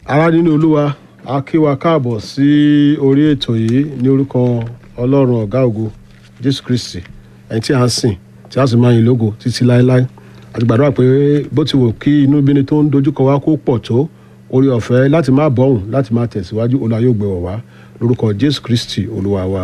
ará nínú olúwa a kí wa káàbọ̀ sí orí ètò yìí ní orúkọ ọlọ́run ọ̀gá ògo jésù kristi ẹni tí a ń sìn tí a sì máa yìn lógo títí láéláé àti gbàdúrà pé bó ti wò kí inú bíni tó ń dojúkọ wa kó pọ̀ tó orí ọ̀fẹ́ láti má bọ̀hùn láti má tẹ̀síwájú olúwa yóò gbé wọ̀ wá lórúkọ jésù kristi olúwa wa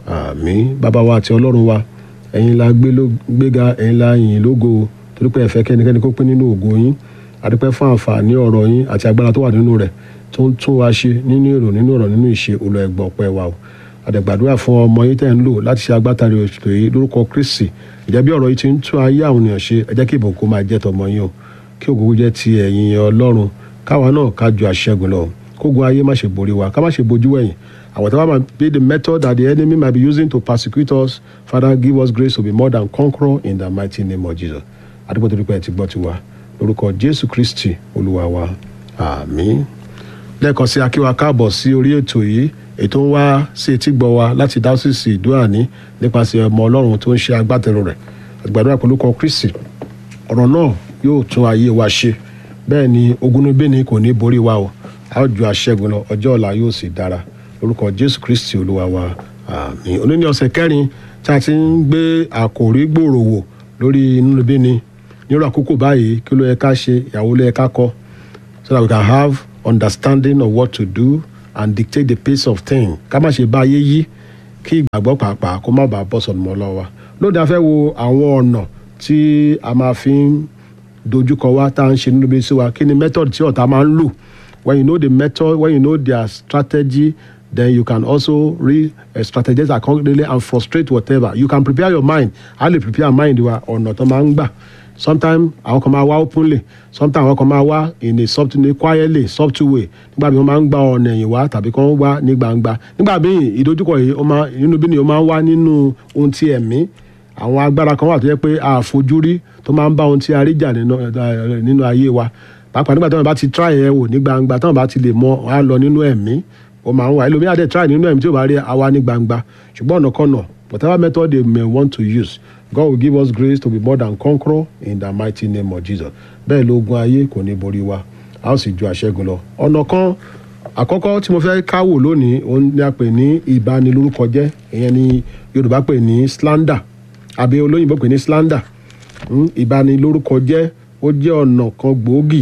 àmín bàbá wa àti ọlọ́run wa ẹ̀yin la gbé ló- gbéga ẹ̀yin la yìn lógo torí pé ẹ fẹ́ kẹ́nikẹ́ni kó pín nínú ògo yín àdúpẹ́ fún àǹfààní ọ̀rọ̀ yín àti agbára tó wà nínú rẹ̀ tó ń tún wa ṣe nínú èrò nínú ọ̀rọ̀ nínú ìṣe olú ẹgbọ́ ọpẹ́ wa o àdẹ̀gbàdúrà fún ọmọ yín tẹ̀ ń lò láti ṣe agbátari ètò yìí lórúkọ kristi ìjẹ́ bí ọ̀rọ̀ yìí ti ń tún ayé àwọn ènìyàn ṣe ẹ jẹ́ kí ìbùkún máa jẹ́ tọmọ yín o kí ògógó jẹ́ ti ẹ̀yin ọlọ́run káwa náà ká ju àṣẹgun lọ kógun ayé má ṣe borí wa ká má ṣe bojú wẹ̀yìn and whatever might be the method that the enemy might be using to persecute us father give us grace to be more than conqueror in the mighty name of jesus adúgbò tó dúpẹ́ ẹ ti gbọ́ tiwa lórúkọ jésù kristi olúwa wa àmín lẹ́ẹ̀kan sí akíwa káàbọ̀ sí orí ètò yìí ètò ń wá sí etí gbọ́ wa láti dáúsìsì ìdúràní nípasẹ̀ ọmọ ọlọ́run tó ń ṣe agbátẹrù rẹ̀ àgbàdúrà pẹ̀lú kan kristi ọ̀rọ̀ náà yóò tún ayé wa ṣe bẹ́ẹ̀ ni ogunubíni kò ní borí wa o a ó ju aṣẹ́gun lọ ọjọ́ ọ̀la yóò sì dára lórúkọ jésù kristi olúwa wa àmín òní ní ọ̀sẹ̀ kẹrin tí a ti ń gbé àkòrí gbòòrò wò lórí inúnibíni nírú àkókò báyìí kí ló yẹ ká ṣe ìyàwó ló yẹ ká kọ́ so that we can have understanding of what to do and dictate the pace of things ká má ṣe bá ayé yí kí ìgbàgbọ́ pàápàá kó má bàa bọ́ sọ̀nù mọ́ lọ́wọ́ wa lóde a fẹ́ wo àwọn ọ̀nà tí a máa fi ń dojúkọ wa tá à ń ṣe nínú ibi sí wa kí ni method tí ọ̀tá máa ń lò when you know the method when you know their strategy then you can also re uh, strategize accordingly and frustrate whatever you can prepare your mind how to prepare mind wa ọ̀nà tó máa ń gbà sometimes àwọn kan máa wá openly sometimes àwọn kan máa wá in a soft in a quietly soft way nígbà bí wọ́n máa ń gba ọ̀nà ẹ̀yìn wá tàbí kan wá ní gbangba nígbà bí ìdojúkọ yìí ó máa inú bí ni ó máa ń wá nínú ohun ti ẹ̀mí àwọn agbára kan wà tó yẹ pé a àfojúrí tó máa ń bá ohun tí a rí jà nínú eh, nínú ayé wa pàápàá nígbà tí wọn bá ti try ẹ wò ní gbangba tí wọn bá ti lè mọ wọn á lọ nínú ẹ̀mí ó máa ń wà ẹlòmíà dẹ̀ try nínú ẹ̀mí tí ò bá rí àwa ní gbangba ṣùgbọ́n ọ̀nà kan náà whatever method they may want to use God will give us grace to be more than conqueror in the mighty name of Jesus bẹ́ẹ̀ lógun ayé kò ní borí wa a ó sì ju àṣẹ́gun lọ ọ̀nà kan àkọ́kọ́ tí mo fẹ́ káwò lónìí òun ni a pè ní ìbanilórúkọ jẹ́ ìyẹn ni Yorùbá pè ní slander àbí olóyìnbó pè ní slander Mm, ìbanilórúkọ jẹ́ ó jẹ́ ọ̀nà kan gbòógì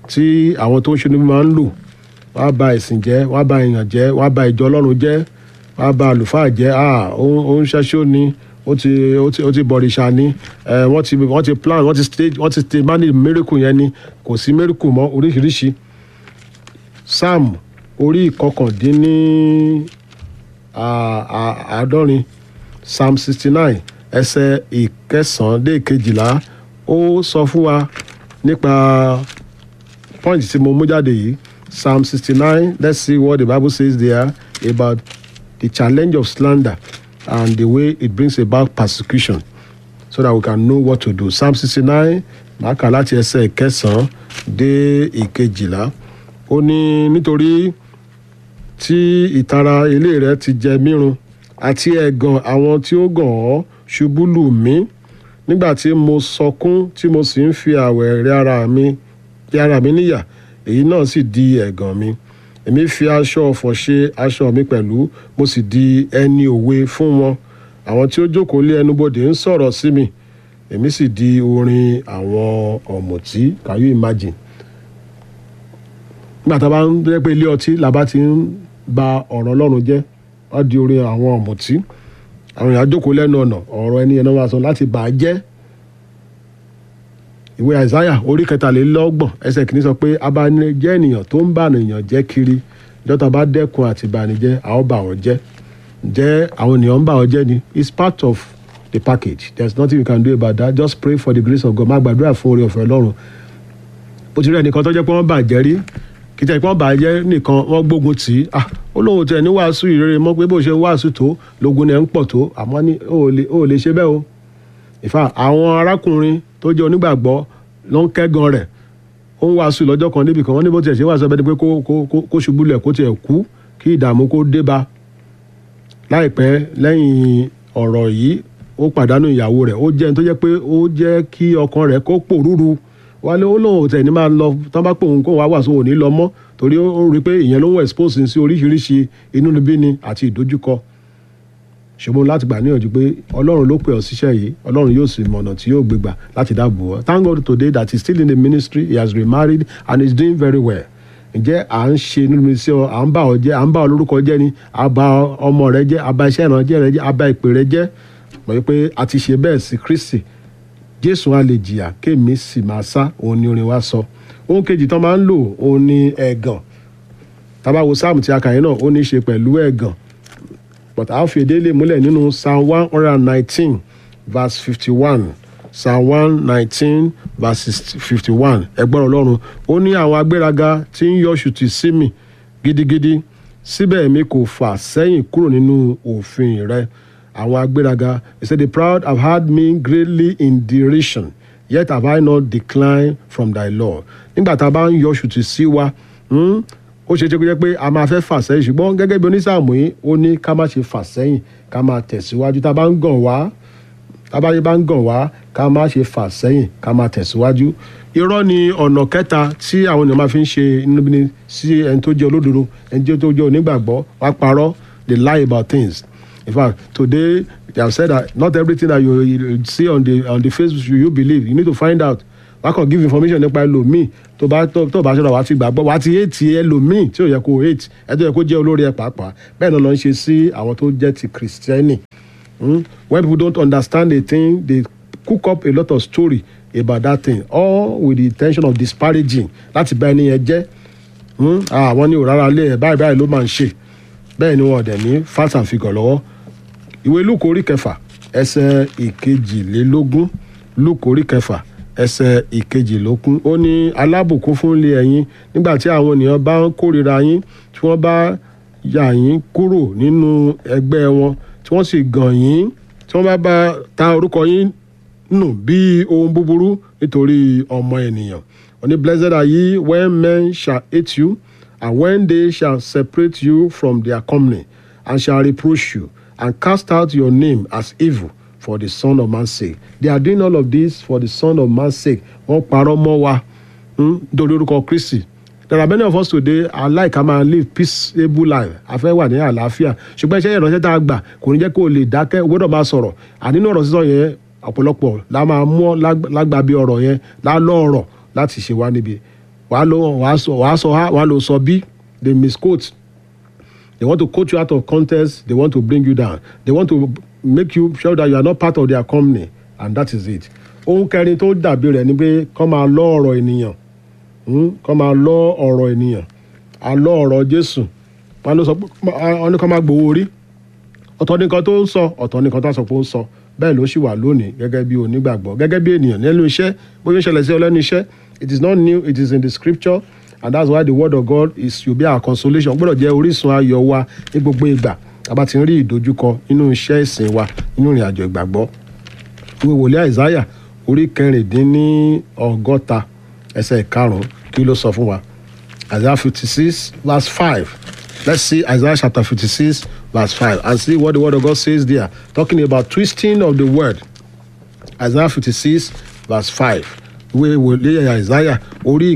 tí àwọn tó ń ṣe níbi máa ń lò wọ́n á ba ẹ̀sìn jẹ́ wọ́n á ba èèyàn jẹ́ wọ́n á ba ìjọ ọlọ́run jẹ́ wọ́n á ba àlùfáà jẹ́ ah ó ó ń ṣẹ́ṣó ni ó ti ó ti ó ti bọ̀rìṣà ni ẹ wọ́n ti wọ́n ti plan wọ́n ti stage wọ́n ti stage manage miracle yẹn ni kò sí miracle mọ́ oríṣiríṣi psalm orí ìkọkàndínní à- à- àádọ́rin psalm sixty nine ẹsẹ̀ ìkẹsàn-án dé ìkejìlá ó sọ fún wa nípa point tí mo mú jáde yìí psalm sixty nine let's see what the bible says there about the challenge of slander and the way it brings about persecution so that we can know what to do psalm sixty nine màá kà láti ẹsẹ̀ ìkẹsàn-án dé ìkejìlá ó ní nítorí tí ìtara ilé rẹ ti jẹ mírun àti ẹ̀gàn àwọn tí ó gàn ọ́ ṣubú lù mí nígbà tí mo sọkún tí mo sì ń fi àwẹ̀ rẹ ara mi rẹ ara mi níyà èyí náà sì di ẹ̀gàn mi èmi fi aṣọ ọ̀fọ̀ ṣe aṣọ mi pẹ̀lú mo sì di ẹni òwe fún wọn àwọn tí ó jókòó lé ẹnubodè ń sọ̀rọ̀ sí mi èmi sì di orin àwọn ọ̀mùtí can you imagine nígbà tá a bá ń jẹ́ pé ilé ọtí la bá ti ń ba ọ̀rọ̀ ọlọ́run jẹ́ wá di orin àwọn ọ̀mùtí àwọn èèyàn jókòó lẹ́nu ọ̀nà ọ̀rọ̀ ẹni yẹn náà wá sọ láti bà á jẹ́ ìwé àìsáyà orí kẹtàlélọ́gbọ̀n ẹsẹ̀ kìíní sọ pé abanijẹ́ ènìyàn tó ń bà ènìyàn jẹ́ kiri ìjọta bá dẹ́kun àti ìbànújẹ́ a ó bà wọ́n jẹ́ jẹ́ àwọn ènìyàn ń bà wọ́n jẹ́ ni it's part of the package there's nothing you can do about that just pray for the grace of God má gbàdúrà fún oore ọ̀fẹ́ ọlọ́run bó ti rí ẹnìkan tó jẹ́ pé wọ́n bàjẹ́ rí kí tẹ̀ pé wọ́n bàjẹ́ nìkan wọ́n gbógun tì í ah ó lóun tẹ̀ ní wàásù ìrere mọ́ pé bó ṣe ń wàásù tó lógun ẹ̀ ń pọ̀ tó àmọ́ ní ó ò lè ó ò lè ṣe bẹ́ẹ̀ o ìfà àwọn arákùnrin tó jẹ́ onígbàgbọ́ ló ń kẹ́gan rẹ̀ ó ń wàásù lọ́jọ́ kan níbi kan wọ́n ní bó tiẹ̀ ṣe wàásù ẹbẹ́ ni pé kó kó kó- kó ṣubú lẹ̀ kó tiẹ̀ kú kí ìdààmú kó dé bá láìpẹ́ lẹ́yìn ọ̀rọ̀ yìí ó pàdánù ìyàwó rẹ̀ ó jẹ́ ẹni tó jẹ́ pé ó jẹ́ kí ọkàn rẹ̀ kó pòrúru wálé ó lóun ò tẹ̀ ní máa lọ tán bá pè òun kóun wá wà sóun ò ní lọ mọ́ torí ó rí i pé ìyẹn ló ń expose sí oríṣiríṣi inúnibíni àti ìdojúkọ ṣùgbọ́n láti gbà níyànjú pé ọlọ́run ló pè ọ́ síṣẹ́ yìí ọlọ́run yóò sì mọ̀nà tí yóò gbégbà láti dáàbò ọ́ thank God today that he is still in the ministry he has remarried and he is doing very well ǹjẹ́ à ń ṣe nínú mi sí ọ à ń bá ọ jẹ́ à ń bá ọ lórúkọ jẹ́ ni à bá ọmọ rẹ jẹ́ à bá iṣẹ́ ìrànjẹ́ rẹ jẹ́ à bá ìpè rẹ jẹ́ mọ̀ pé a ti ṣe bẹ́ẹ̀ sí Kristi Jésù á lè jìyà kémi sì máa sá òun ni orin wa sọ ohun kejì tán máa ń lò òun ni ẹ̀gàn tá bá wo sáàmù tí a kà yín náà ó ní í ṣe pẹ̀lú ẹ̀gàn but a fi èdè lè múlẹ̀ nínú psalm one hundred and nineteen verse fifty-one psalm one nineteen verse fifty-one ẹgbọ́n ọlọ́run ó ní àwọn agbéraga tí ń yọ ṣùtì sí mi gidigidi síbẹ̀ mi kò fà sẹ́yìn kúrò nínú òfin rẹ àwọn agbéraga he said the proud have had me greatly in derision yet have I not declined from thy law nígbà tá a bá ń yọ ṣùtì sí wa ó ṣe é ṣe kó jẹ́ pé a máa fẹ́ fà sẹ́yìn ṣùgbọ́n gẹ́gẹ́ bí onísàmù yìí ó ní ká má ṣe fà sẹ́yìn ká máa tẹ̀síwájú tá a bá ń gàn wá tá a bá bá ń gàn wá ká má ṣe fà sẹ́yìn ká máa tẹ̀síwájú. irọ́ ni ọ̀nà kẹta tí àwọn ènìyàn máa fi ń ṣe inúbíni sí ẹni tó jẹ́ olódodo ẹni tó jẹ́ onígbàgbọ́ wá parọ́ they lie about things. in fact today they have said that not everything that you, you see on the on the Facebook you, you believe you need to find out wá kàn give information nípa ẹlòmíì tó bá tó bá ṣọ́ra wá ti gbàgbọ́ wá ti hate ẹlòmíì tí ò yẹ kó hate ẹ tó yẹ kó jẹ́ olórí ẹ pàápàá bẹ́ẹ̀ náà ló ń ṣe sí àwọn tó jẹ́ ti kìrìsìtẹ́nì when people don't understand a thing they cook up a lot of story about that thing all with the intention of disparaging láti bá ẹni yẹn jẹ́ àwọn ní òrárá lé ẹ̀ báyìí báyìí ló máa ń ṣe bẹ́ẹ̀ ni wọn dẹ̀ ní fast and figure lọ́wọ́ ìwé lúkò orí kẹfà ẹsẹ̀ ìkejìlélógún lúkò orí kẹfà ẹsẹ̀ ìkejìlógún ó ní alábùkún fún ilé ẹ̀yin nígbà tí àwọn ènìyàn bá ń kórìíra yín tí wọ́n bá yà yín kúrò nínú ẹgbẹ́ wọn tí wọ́n sì gàn yín tí wọ́n bá bá ta orúkọ yín nù bí ohun búburú nítorí ọmọ ènìyàn ó ní blessed are ye when men shall hate you and when they shall separate you from their company and shall reproach you and cast out your name as evil for the son of man's sake they are doing all of this for the son of man's sake wọ́n parọ́ mọ́ wa nítorí orúkọ Kristi there are many of us today are like a man live peaceable life a fẹ́ wà ní àlàáfíà ṣùgbọ́n iṣẹ́ ìránṣẹ́ tá a gbà kò ní jẹ́ kó o lè dákẹ́ o gbọ́dọ̀ máa sọ̀rọ̀ ànínú ọ̀rọ̀ sísọ yẹn ọ̀pọ̀lọpọ̀ la máa mú lágbàbí ọ̀rọ̀ yẹn lálọ́ ọ̀rọ̀ láti ṣe wá níbi wàá lọ wàá sọ wàá sọ wàá lọ sọ bí they misquote they want to quote you out of context they want to bring you down they want to make you sure that you are not part of their company and that is it. ohun kẹrin tó dàbí rẹ̀ ni pé kọ́ máa lọ ọ̀rọ̀ ènìyàn kọ́ máa lọ ọ̀rọ̀ ènìyàn àlọ́ ọ̀rọ̀ Jésù wọn ló sọ pé wọn ní kọ́ máa gbowó orí ọ̀tọ̀ nìkan tó ń sọ ọ̀tọ̀ nìkan tó ń sọ pé ó ń sọ bẹ́ẹ̀ ló sì wà lónìí gẹ́gẹ́ bí onígbàgbọ́ gẹ́gẹ́ bí ènìyàn nínú iṣẹ́ bóyá ó ṣẹlẹ̀ sí ọ lẹ́nu iṣẹ́ it is not new it is in the scripture and that's why the word of God is to be our consolation gbọ́dọ̀ jẹ́ orísun ayọ̀ wa ní gbogbo ìgbà tàbá ti ń rí ìdojúkọ nínú iṣẹ́ ìsìn wa nínú ìrìn àjò ìgbàgbọ́ ìwé wòlíì àìsáyà orí kẹrìndínlọ́gọ́ta ẹsẹ̀ ìkarùn-ún kí ló sọ fún wa Isaiah fifty six verse five let's see Isaiah chapter fifty six verse five and see what the word of God says there talking about twisting of the word Isaiah fifty six verse five ìwé wòlíì àìsáyà orí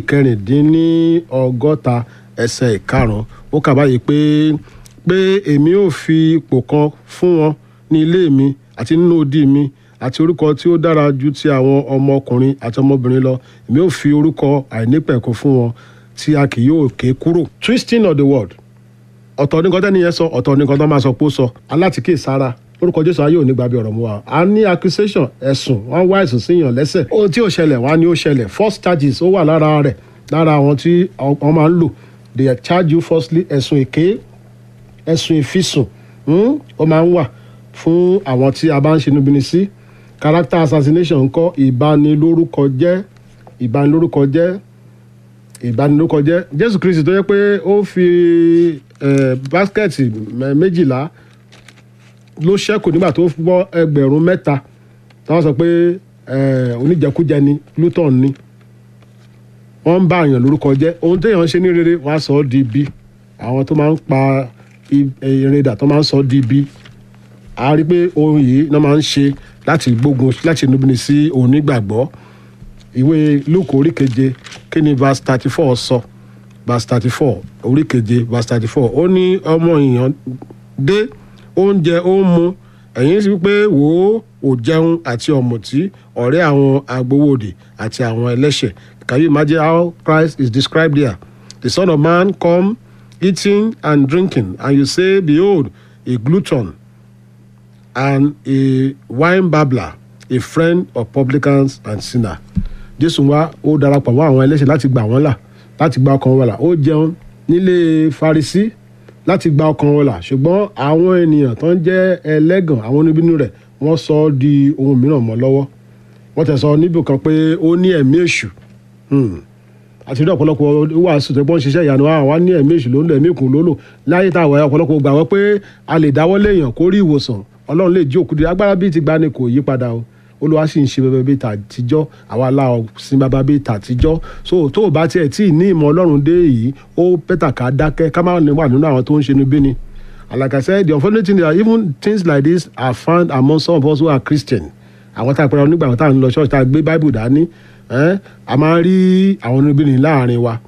ìkẹrìndínlọ́gọ́ta ẹsẹ̀ ìkarùn-ún ó kà báyìí pé pé èmi ò fi ipò kan fún wọn ní ilé mi àti nínú odi mi àti orúkọ tí ó dára ju ti àwọn ọmọkùnrin àti ọmọbìnrin lọ èmi ò fi orúkọ àìnípẹ̀kun fún wọn tí a kì yóò ké kúrò. twisting of the word ọ̀tọ̀ ní nǹkan tẹ́ni yẹn sọ ọ̀tọ̀ ní nǹkan tó máa sọ pé ó sọ alátìkè sára lórúkọ jésù ayé òní gbàbí ọ̀rọ̀ mu wa a ní accusation ẹ̀sùn wọ́n wá ẹ̀sùn síyàn lẹ́sẹ̀ ohun tí ò ṣẹlẹ̀ wá ní ó ṣẹlẹ̀ false charges ó wà lára rẹ̀ lára àwọn tí wọ́n máa ń lò they charge you falsely ẹ̀sùn èké ẹ̀sùn ìfisùn ó máa ń wà fún àwọn tí a bá ń ṣe níbini sí character assassination ńkọ́ ìbanilórúkọ jẹ́ ìbanilórúkọ jẹ́ ìbanilórúkọ jẹ́ jésù kristi tó yẹ pé ó fi báskẹ̀tì méjìlá ló ṣẹ́kù nígbà tó gbọ́ ẹgbẹ̀rún mẹ́ta táwọn sọ pé oníjẹkújẹ ni luton ni wọ́n ń bá àyàn lórúkọ jẹ́ ohun téèyàn ń ṣe ní rere wọ́n á sọ ọ́ di ibi àwọn tó máa ń pa ìrìndà tó máa ń sọ ọ́ di ibi a rí pé ohun yìí náà máa ń ṣe láti gbógun láti nubini sí onígbàgbọ́ ìwé luke orí keje kí ni verse thirty four sọ verse thirty four orí keje verse thirty four ó ní ọmọ èèyàn dé oúnjẹ ó ń mu ẹ̀yin sì pé wò ó ò jẹun àti ọ̀mùtí ọ̀rẹ́ àwọn agbowóde àti àwọn ẹlẹ́ṣẹ̀ can you imagine how christ is described there the son of man come eating and drinking and you say behold a glutton and a wine babbler a friend of publicans and sinners jésù wá ó darapọ̀ mọ́ àwọn ẹlẹ́ṣẹ̀ láti gbà wọ́n là láti gba ọkàn wọn là ó jẹun nílé farisí láti gba ọkàn wọn là ṣùgbọ́n àwọn ènìyàn tó ń jẹ́ ẹlẹ́gàn àwọn oníbínú rẹ̀ wọ́n sọ ọ́ di ohun mìíràn mọ́ lọ́wọ́ wọ́n tẹ̀ sọ níbì kan pé ó ní ẹ̀mí èṣù àti rí ọ̀pọ̀lọpọ̀ wàásù tó gbọ́n ṣiṣẹ́ ìyanu àwọn ní ẹ̀mí èṣù ló ń lò ẹ̀mí ìkùn ló lò láyé tá àwọn ọ̀pọ̀lọpọ̀ gbà wọ́n pé a lè dáwọ́ léèyàn kó rí ìwòsàn ọlọ́run lè jí òkú di agbára bíi ti gbani kò yí padà o olúwa sì ń ṣe bẹbẹ bíi tàtijọ́ àwa aláwọ̀ sin bàbá bíi tàtijọ́ so tó o bá tiẹ̀ tí ì ní ìmọ̀ ọlọ́run dé yìí ó bẹ́tà ká dákẹ́ ká má wà nínú àwọn tó ń ṣe ní bí ni and like I said the unfortunate thing is that even things like this are found among some of us who are Christian àwọn tá a pẹ̀lú nígbà tá a ń lọ ṣọ́ọ̀ṣì tá a gbé Bible dání a máa ń rí àwọn oníbìnrin láàrin wa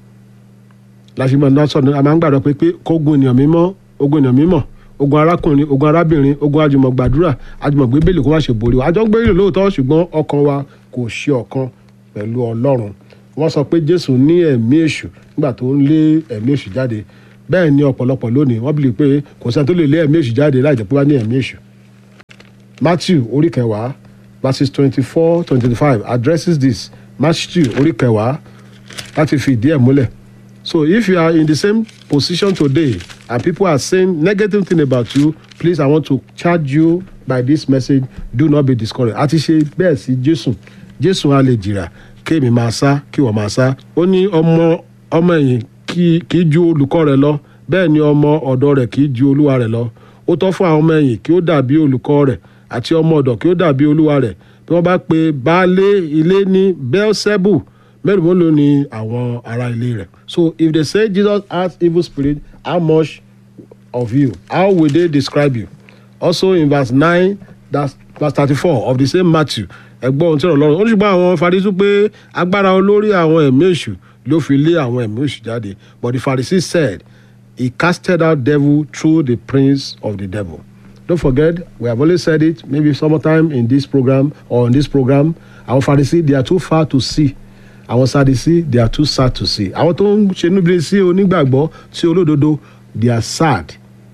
láṣìmọ̀ náà sọ̀rọ̀ a máa ń gbàdọ̀ pé pé kógun ènìyàn mímọ́ ogun ènìyàn mímọ́ ogun arákùnrin ogun arábìnrin ogun àjùmọ̀ gbàdúrà àjùmọ̀ gbé bèlè kó má ṣe borí wa àjọ ń gbé ìlú lóòótọ́ ṣùgbọ́n ọkàn wa kò ṣe ọ̀kan pẹ̀lú ọlọ́run wọ́n sọ pé jésù ní ẹ̀mí èṣù nígbà tó ń lé ẹ̀mí èṣù jáde bẹ́ẹ̀ ni ọ̀pọ̀lọpọ̀ lónìí wọ́n bìlì pé kò sẹ́ni tó lè lé ẹ̀mí èṣù jáde láì jẹ́ pé wá ní ẹ̀mí èṣù. matthew orí kẹwàá verses twenty four twenty five addresses this matthew orí kẹwàá láti fi ìdí ẹ̀ múlẹ̀ so if you are in the same position today and people are saying negative thing about you please i want to charge you by this message do not be discouraged àti ṣe bẹ́ẹ̀ sí jésù jésù á lè jìrà kéèmí máa sá kí wọ́n máa sá ó ní ọmọ ọmọ ẹ̀yìn kì í ju olùkọ́ rẹ̀ lọ bẹ́ẹ̀ ni ọmọ ọ̀dọ̀ rẹ̀ kì í ju olúwa rẹ̀ lọ ó tọ́ fún àwọn ọmọ ẹ̀yìn kí ó dàbí olùkọ́ rẹ̀ àti ọmọ ọ̀dọ̀ kí ó dàbí olúwa rẹ̀ bí wọ́n bá pe baálé ilé ní beelzebub mẹ́rin mélòó ni àwọn ará ilé rẹ̀ so if they say jesus has evil spirit how much of you how will they describe you also in verse nine that's verse thirty-four of the same matthew ẹgbọ́n ohun tí ọ̀rọ̀ lọ́rùn ó ní ṣùgbọ́n àwọn farisú pé agbára olórí àwọn ẹ̀mí èṣù ló fi lé àwọn ẹ̀mí èṣù jáde but the pharisees said he casted out devil through the prince of the devil don't forget we have always said it maybe sometime in this program or in this program àwọn farisí they are too far to see àwọn sadisi they are too sad to see àwọn tó ń ṣe níbi sí onígbàgbọ́ sí olódodo they are sad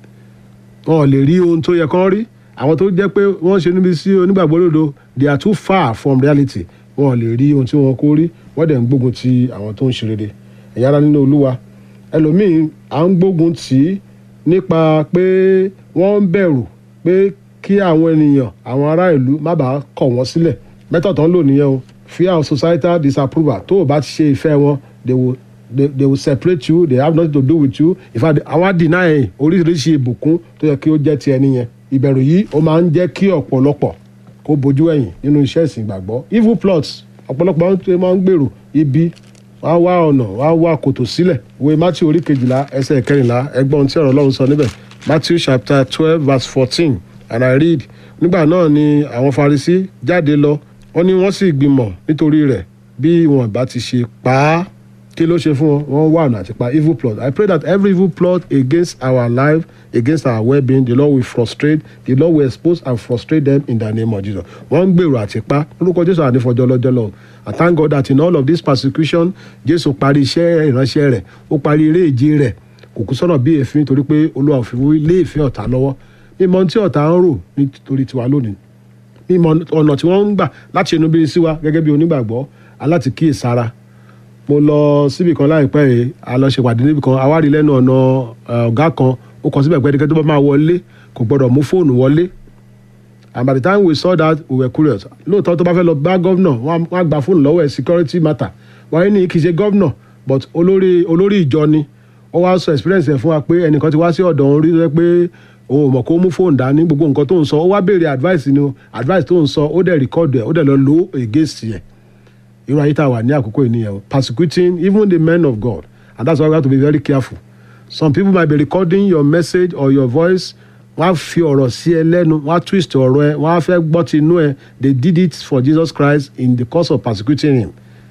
wọn ò lè rí ohun tó yẹ kán rí àwọn tó jẹ́ pé wọ́n ṣe níbi sí onígbàgbọ́ olódodo they are too far from reality wọn ò lè rí ohun tí wọn kó rí wọ́n dẹ̀ ń gbógun ti àwọn tó ń ṣe rere ẹ̀yà ara nínú olúwa ẹlòmíín à ń gbógun tì í nípa pé wọ́n ń bẹ̀rù pé kí àwọn ènìyàn àwọn ará ìlú má bàa kọ̀ wọ́n sílẹ̀ mẹ́tọ̀tàn lò nìyẹn o fear of societal disapproval tó o bá ti ṣe ìfẹ́ wọn they will they, they will separate you they have nothing to do with you in fact àwọn deny oríṣiríṣi ìbùkún tó yẹ kí ó jẹ́ ti ẹni yẹn ìbẹ̀rù yìí ó máa ń jẹ́ kí ọ̀pọ̀lọpọ̀ kó bojú ẹ̀yìn nínú iṣẹ́ ìsìn ìgbàgbọ́ evil plots ọ̀pọ̀lọpọ̀ máa ń gbèrò ibi wá wá ọ̀nà wá wá kòtò sílẹ̀ ìwé matthew orí kejìlá ẹsẹ̀ kẹrìnlá ẹgbọ́n tí ọ̀rọ̀ ọlọ́run sọ níbẹ̀ matthew chapter twelve verse fourteen and i read nígbà náà ni àwọn farisí jáde lọ wọ́n ní wọ́n sì gbìmọ̀ nítorí rẹ̀ bí wọn bá ti ṣe pa á kí ló ṣe fún wọn wọ́n wà ọ̀nà àti pa evil plot i pray that every evil plot against our life against our well-being the lord will frustrate the lord will expose and frustrate them in the name of jesus wọ́n ń gbèrò àti pa lórúkọ jésù ànífọjọ́ lọ́jọ́ lọ i thank god that in all of this persecution jésù parí iṣẹ́ ìránṣẹ́ rẹ̀ ó parí eré ìje rẹ̀ kò kú sọ́nà bí èéfín torí pé olúwa òfin lé ìfẹ́ ọ̀tá lọ́wọ́ mímọ̀ tí ọ̀tá ń rò nítorí tiwa lónìí mímọ̀ ọ̀nà tí wọ́n ń gbà láti ṣe inú bí sí wa gẹ́gẹ́ bí onígbàgbọ́ aláti kíyè sára mo lọ síbì kan láìpẹ́ yìí a lọ ṣe pàdé níbì kan àwárí lẹ́nu ọ̀nà ọ̀gá kan ó kọ síbẹ̀ pẹ́ẹ́dẹ́gẹ́ tó bá máa wọlé kò gbọ́dọ̀ mú fóònù wọlé and by the time we saw that we were curious lóòótọ́ tó bá fẹ́ lọ bá gọ́vnà wọ́n á gba fóònù lọ́wọ́ ẹ̀ security matter wọ́n ní kì í ṣe gọ́vnà but olórí olórí ìjọ ni ó wá sọ experience ẹ̀ fún wa pé ẹnìkan ti wá sí ọ̀dọ̀ òun rí rẹ pé òun mọ̀ kó mú fóònù dání gbogbo nǹkan tó ń sọ ó wá béèrè advice ni advice tó ń sọ ó dẹ̀ record ẹ̀ ó dẹ̀ lọ lo against ẹ̀ irú ayé tá a wà ní àkókò ènìyàn o persecuting even the men of God and that's why we have to be very careful some people might be recording your message or your voice wọ́n á fi ọ̀rọ̀ sí ẹ lẹ́nu wọ́n á twist ọ̀rọ̀ ẹ wọ́n á fẹ́ gbọ́ ti inú ẹ they did it for Jesus Christ in the course of persecuting him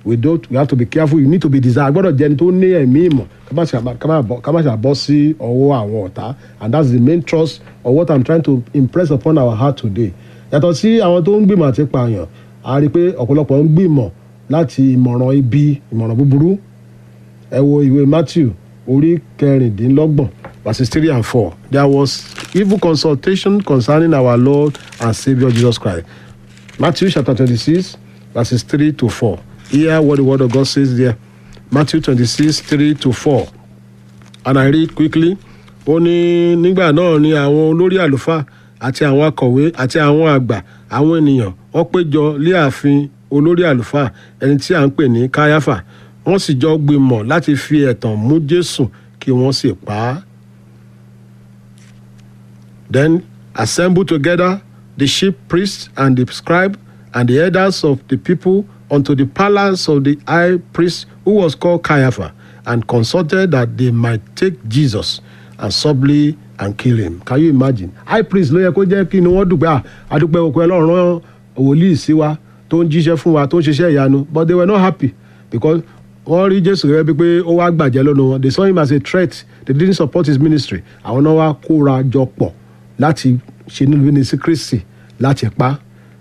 we don't we have to be careful you need to be desire gbọ́dọ̀ jẹ́ ẹni tó ní ẹ̀mí ìmọ̀ ká má ṣe àbá- ká má bọ́- ká má ṣe àbọ́ sí ọwọ́ àwọn ọ̀tá and that's the main trust of what i'm trying to impress upon our heart today yàtọ̀ sí àwọn tó ń gbìmọ̀ àti pààyàn a rí i pé ọ̀pọ̀lọpọ̀ ń gbìmọ̀ láti ìmọ̀ràn ibi ìmọ̀ràn búburú ẹ wo ìwé matthew orí kẹrìndínlọ́gbọ̀n verses three and four there was evil consultation concerning our lord and saviour jesus christ matthew chapter twenty-six verses three to four hear what the word of god says there matthew twenty-six three to four and i read quickly ó ní nígbà náà ni àwọn olórí àlùfáà àti àwọn akọ̀wé àti àwọn àgbà àwọn ènìyàn wọ́n péjọ lé ààfin olórí àlùfáà ẹni tí à ń pè ní káyáfà wọ́n sì jọ gbìmọ̀ láti fi ẹ̀tàn mú jésù kí wọ́n sì pa á. Then assemble together the chief priests and the scribe and the elders of the people unto the palace of the high priest who was called Caiaphas, and consulted that they might take Jesus and subtly and kill him. Can you imagine? High priest ló yẹ kó jẹ́ kí ni wọ́n dùgbẹ́ à adúpẹ́ òkú ẹlọ́run rán wòlíì sí wa tó ń jíṣẹ́ fún wa tó ń ṣiṣẹ́ ìyanu but they were not happy because wọ́n rí jésù gẹ́gẹ́ bíi pé ó wá gbàjẹ́ lọ́nu wọn they saw him as a threat they didn't support his ministry àwọn náà wá kóra jọ pọ̀ láti ṣe níbi ní sí kristi láti pa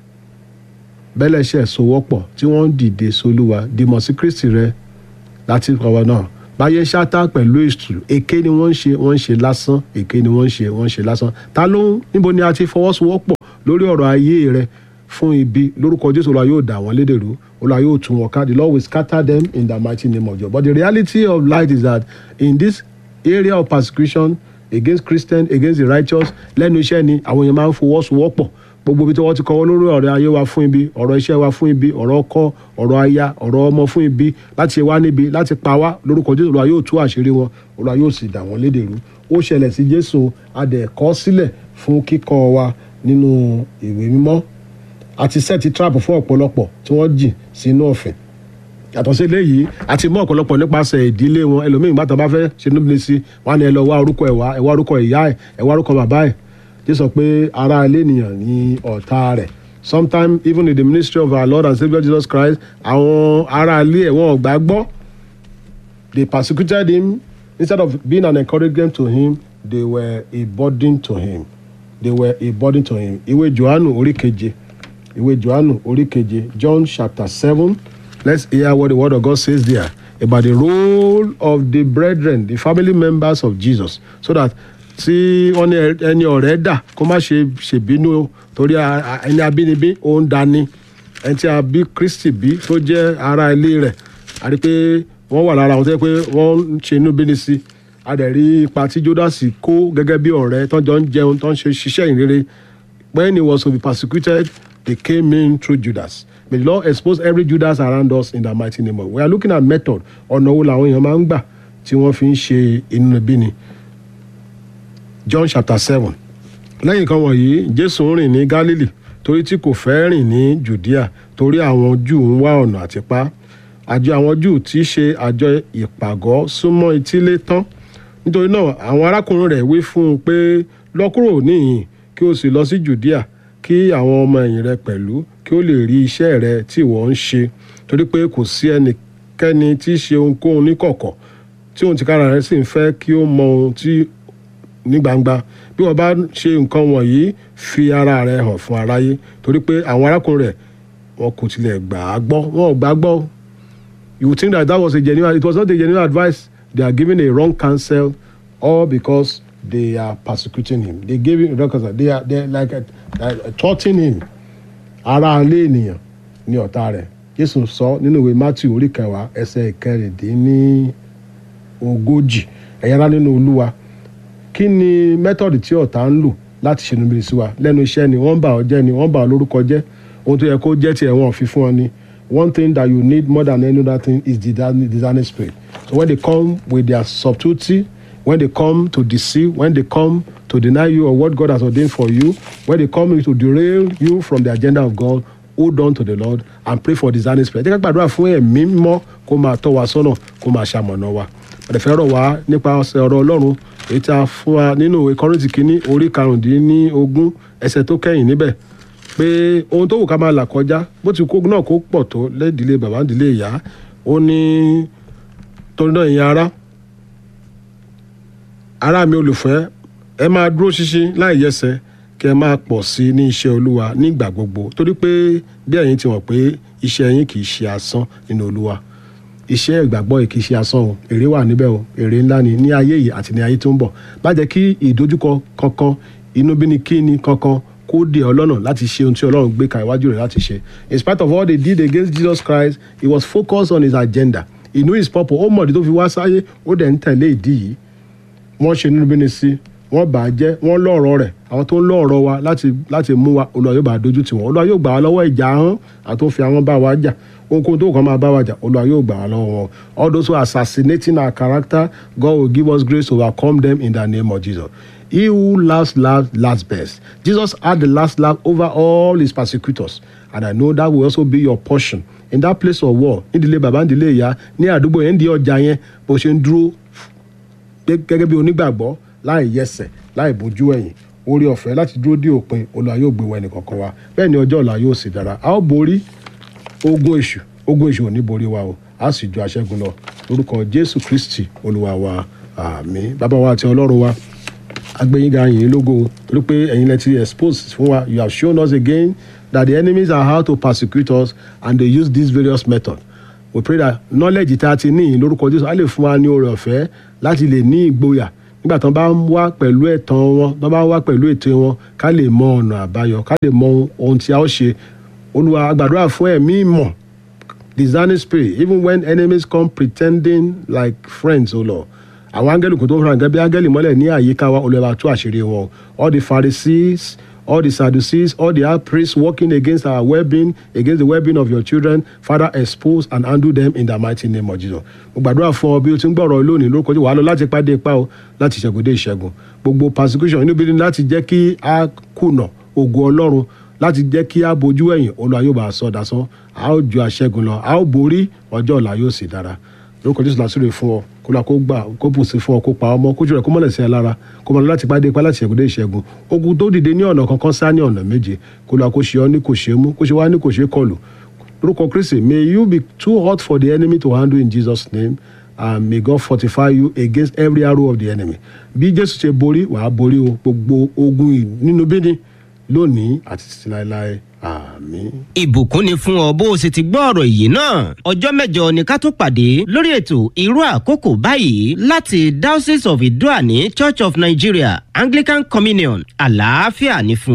bẹ́lẹ̀ ṣe sowọ́pọ̀ tí wọ́n ń dìde solúwa dìmọ̀ sí kristi rẹ láti ọwọ́ náà báyé ṣáátá pẹ̀lú èṣù èké ni wọ́n ń ṣe wọ́n ń ṣe lásán èké ni wọ́n ń ṣe wọ́n ń ṣe lásán ta ló ń níbo ni a ti fọwọ́sowọ́pọ̀ lórí ọ̀rọ̀ ayé rẹ fún ibi lórúkọ jésù olúwa yóò dà wọ́n lédèrú olúwa yóò tún wọn ká the lord will scatter them in the mighty name of jesus but the reality of light is that in this area of persecution against christians against the righteous lẹ́nu iṣẹ́ ni àwọn èèyàn máa ń fọwọ́sowọ́pọ̀ gbogbo ibi tí wọ́n ti kọ́wọ́ lórí ọ̀rọ̀ ayé wa fún ibi ọ̀rọ̀ iṣẹ́ wa fún ibi ọ̀rọ̀ ọkọ ọ̀rọ̀ aya ọ̀rọ̀ ọmọ fún ibi láti ṣe wá níbi láti pa wá lórúkọ jésù olúwa yóò tú àṣírí wọn olúwa yóò sì dà wọ́n lédèrú ó ṣẹlẹ̀ sí jésù adẹ̀kọ́ sílẹ̀ fún kíkọ́ wa nínú ìwé mímọ́ àti sẹ́ẹ̀tì trap fún ọ̀pọ̀lọpọ̀ tí wọ́n jìn sínú ọ̀fìn yàtọ̀ sí eléyìí àti mú ọ̀pọ̀lọpọ̀ nípasẹ̀ ìdílé wọn ẹlòmíín bá tán bá fẹ́ ṣe níbi sí wọn ni ẹ lọ wá orúkọ ẹ̀ wá ẹ wá orúkọ ìyá ẹ̀ ẹ wá orúkọ bàbá ẹ̀ tí sọ pé ara ilé ènìyàn ní ọ̀tá rẹ̀ sometimes even in the ministry of our lord and saviour jesus christ àwọn ará ilé ẹ̀ wọn ò gbà gbọ́ they persecuted him instead of being an encouragement to him they were a burden to him they were a burden to him ìwé johannu orí keje ìwé johannu orí keje john chapter seven let's hear what the word of god says there about the role of the brethren the family members of jesus so that tí wọ́n ní ẹni ọ̀rẹ́ dà kó má ṣe ṣèbínú torí a- a- ẹni abínibí ó ń dání ẹni tí a bí kristi bí tó jẹ́ ara ilé rẹ̀ a rí i pé wọ́n wà lára àwọn tó yẹ pé wọ́n ń ṣe inú bíní sí a dẹ̀ rí ipa tí jodasi kó gẹ́gẹ́ bí ọ̀rẹ́ tó jọ ń jẹun tó ń ṣe ṣiṣẹ́ ìrere when he was to be persecuted they came in through judas may the lord expose every judas around us in the mighty name of we are looking at method ọ̀nà wo làwọn èèyàn máa ń gbà tí wọ́n fi ń ṣe inú bíní john chapter seven lẹ́yìn kan wọ̀nyí jésù ń rìn ní galilee torí tí kò fẹ́ rìn ní judea torí àwọn júù ń wá ọ̀nà àti pa àjọ àwọn júù tí í ṣe àjọ ìpàgọ́ súnmọ́ etílé tán nítorí náà àwọn arákùnrin rẹ̀ wí fún un pé lọ kúrò níhìn kí o sì lọ sí judea kí àwọn ọmọ ẹ̀yìn rẹ pẹ̀lú kí ó lè rí iṣẹ́ rẹ tí ìwọ ń ṣe torí pé kò sí ẹnikẹ́ni tí í ṣe ohunkóhun níkọ̀kọ̀ tí òun tìkára rẹ̀ sì ń fẹ́ kí ó mọ ohun tí ní gbangba bí wọn bá ṣe nǹkan wọ̀nyí fi ara rẹ hàn fún aráyé torí pé àwọn arákùnrin rẹ wọn kò tilẹ̀ gbà á gbọ́ wọn ò gbà á gbọ́ you would think that that was a genuine it was not a genuine advice they are giving a wrong counsel all because they are persecuting him they gave him wrong counsel they are they are like uh, uh, taunting him ara ilé ènìyàn ní ọ̀tá rẹ̀ jésù sọ nínú ìwé matthew orí kẹwàá ẹsẹ̀ ìkẹrìndínlẹ́ ogójì ẹ̀yára nínú olúwa kí ni mẹ́tọ̀dì tí ọ̀tá ń lò láti ṣe níbi sí wa lẹ́nu iṣẹ́ ni wọ́n ń bà ọ́ jẹ́ ni wọ́n ń bà ọ́ lórúkọ jẹ́ ohun tó yẹ kó jẹ́ tiẹ̀ wọ́n fi fún ọ ni one thing that you need more than any other thing is the discerning discerning spirit so when they come with their subtlety when they come to deceive when they come to deny you of what God has ordained for you when they come to derail you from the agenda of God hold on to the Lord and pray for discerning spirit ẹ jẹ́ ká gbàdúrà fún ẹ̀mí mímọ́ kó máa tọ́ wa sọ́nà kó máa ṣamọ̀nà wa àdẹ̀fẹ́ rọ̀ wá nípa ọ̀sẹ̀ ọ̀rọ̀ ọlọ́run èyí tí a fún wa nínú ìwé kọ́rìntì kínní orí karùndínlógún ẹsẹ̀ tó kẹ́yìn níbẹ̀ pé ohun tó wù ká máa là kọjá bó ti kó náà kó pọ̀ tó lẹ́dílé bàbá ìdílé ìyá ó ní torí náà ìyẹn ara ará mi olùfẹ́ ẹ máa dúró ṣinṣin láì yẹsẹ̀ kí ẹ máa pọ̀ sí i ní iṣẹ́ olúwa nígbà gbogbo torí pé bí ẹ̀yin ti mọ̀ pé iṣẹ́ yín kì í ṣe asán nínú olúwa iṣẹ́ ìgbàgbọ́ yìí kì í ṣe asán o èrè wà níbẹ̀ o èrè ńlá ni ní ayé yìí àti ní ayé tó ń bọ̀ má jẹ́ kí ìdojúkọ kankan inúbínikíni kankan kó dè ọ́ lọ́nà láti ṣe ohun tí ọlọ́run gbé ka iwájú rẹ̀ láti ṣe in spite of all they did against Jesus Christ he was focused on his agenda he knew his purpose ó mọ̀ọ́dí tó fi wá sáyé ó dẹ̀ ń tẹ̀lé ìdí yìí wọ́n ṣe nínú bíní sí wọ́n bà á jẹ́ wọ́n lọ́ọ̀rọ̀ rẹ̀ àwọn tó ń lọ́ọ̀rọ̀ wa láti láti mú wa olúwa yóò bá a dojú tì wọ́n olúwa yóò gbà wá lọ́wọ́ ìjà ahọ́n àti tó fi àwọn bá wa jà ohunkóhun tó kàn máa bá wa jà olúwa yóò gbà wá lọ́wọ́ wọn all those who are assassinating our character God will give us grace to overcome them in the name of Jesus he who last laugh last best Jesus had the last laugh over all his persecutors and I know that will also be your portion in that place of war nídìílé bàbá nídìílé ìyá ní àdúgbò yẹn ń di ọjà yẹn bó ṣe ń dúró gẹ́gẹ́ bí onígbàgbọ́ láì yẹsẹ̀ láì bójú ẹ̀yìn orí ọ̀fẹ́ láti dúró dé òpin olúwa yóò gbé wa ẹnì kọ̀ọ̀kan wa bẹ́ẹ̀ ni ọjọ́ ọ̀la yóò sì dára a ó borí ogun èṣù ogun èṣù ò ní borí wa o a sì ju aṣẹ́gun lọ lórúkọ jésù kristi olúwa wa àmín bàbá wa àti ọlọ́run wa agbẹ́yìnga yìí lógo torí pé ẹ̀yin lẹ ti expose fún wa you have shown us again that the enemies are how to persecute us and they use these various methods we pray that knowledge tá a ti ní lórúkọ jésù á lè fún wa ní oore ọ̀fẹ́ láti lè ní ìgboyà nígbà tó bá ń wá pẹ̀lú ẹ̀tàn wọn tó bá ń wá pẹ̀lú ètò wọn ká lè mọ ọ̀nà àbáyọ ká lè mọ ohun tí a ó ṣe olúwa agbàdúrà fún ẹ̀mí ìmọ̀ discerning spirit even when enemies come pretending like friends o lọ àwọn áńgẹ́lì kò tó fara gẹ́gẹ́ bí áńgẹ́lì mọ́lẹ̀ ní àyíká wa olùwà tú àṣírí wọn all the pharisees all the sadducees all the high priests working against our well-being against the well-being of your children father expose and handle them in the mighty name of jesus mo gbàdúrà fún ọ bí o ti ń gbọ́rọ̀ lónìí lórúkọ jù wàá lọ láti pàdé ipa o láti ṣẹ́gun dé ìṣẹ́gun gbogbo persecution inú bíi láti jẹ́ kí a kùnà ògo ọlọ́run láti jẹ́ kí a bojú ẹ̀yìn olúwa yóò bá a sọ dasán a ó ju àṣẹ́gun lọ a ó borí ọjọ́ ọ̀la yóò sì dára lórúkọ jésù làásùrè fún ọ kó lọ kó gbà kó bù sí fún ọ kó pa ọmọ kójú rẹ kó mọlẹ sí ẹ lára kó mọ lọ láti pàdé ipá láti ṣẹ́gun dé ìṣẹ́gun ogun tó dìde ní ọ̀nà kankan sá ní ọ̀nà méje kó lọ kó ṣe ọ ní kò ṣe mú kó ṣe wá ní kò ṣe kọlù lórúkọ kristi may you be too hot for the enemy to handle in jesus name and may god fortify you against every arrow of the enemy bí jésù ṣe borí wàá borí o gbogbo ogun nínú bíní lónìí àti títí láéláé àmín. ìbùkún ni fún ọ bó o sì ti gbọ́ ọ̀rọ̀ yìí náà ọjọ́ mẹ́jọ ni ká tó pàdé lórí ètò irú àkókò báyìí láti diocese of idoani church of nigeria anglican communion àlàáfíà ní fún